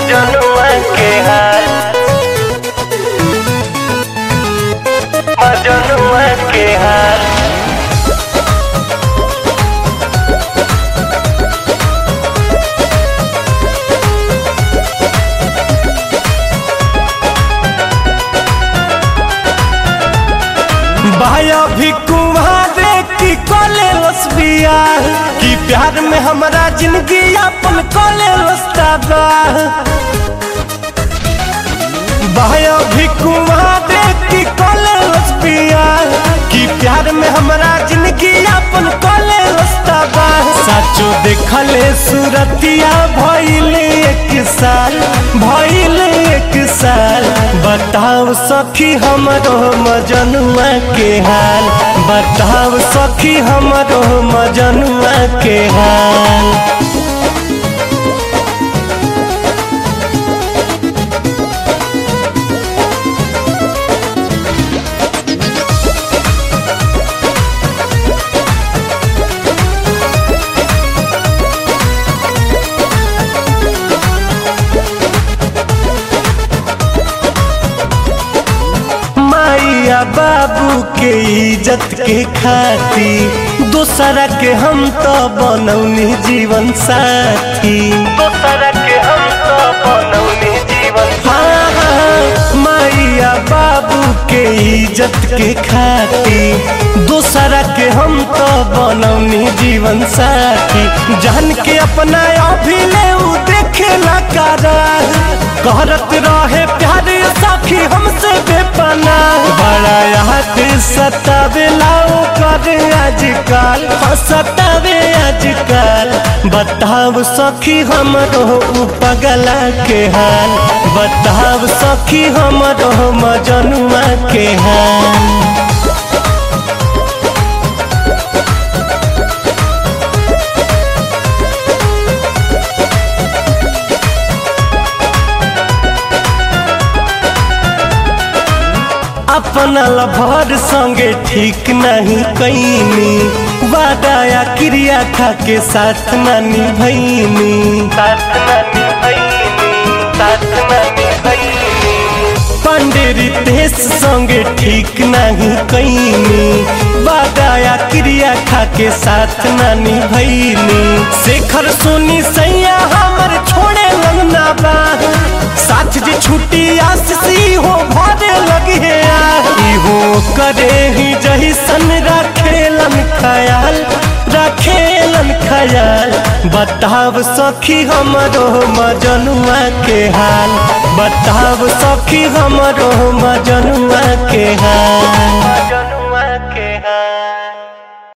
मजनुआ के हाल मजनुआ के हाल भाया भी कुमारे की कोले लसबिया कि प्यार में हमारा जिंदगी अपन कोले लस्ताबा भाया भी कुमारे की कोले लसबिया कि प्यार में हमारा जिंदगी अपन कोले लस्ताबा साचो देखले सूरतिया भइले एक साल भइले एक साल बताओ सखी हमरो मजनुआ के हाल बताओ सखी हमरो मजनुआ के हाल माइया बाबू के इज्जत के खाती दूसरा के हम तो बनौनी जीवन साथी दोसरा के हम तो बनौनी जीवन हाँ, हाँ, माइया बाबू के इज्जत के खाती दूसरा के हम तो बनौनी जीवन साथी जान के अपना अभिले उ देखेला कारा करत रहे प्यार साखी हमसे बेपना बड़ा याद सतावेला कर आजकल हाँ, सतावे आजकल बताओ सखी हमरो उ पगला के हाल बताओ सखी हमरो मजनुआ के हाल अपना लभर संगे ठीक नहीं कैनी वादा क्रिया खा के साथ नानी भैनी साथ नानी भैनी साथ नानी भैनी पंडेरी देश संगे ठीक नहीं कैनी वादा क्रिया खा के साथ नानी भैनी शेखर सोनी सैया हमर छोड़े लगना बा साथ जे छुट्टी आशीष हो भरे लगे इहो करे ही जैसन रखेलन ख्याल रखेलन ख्याल बताव सखी हमरो मजनुआ के हाल बताव सखी हमरो मजनुआ के हाल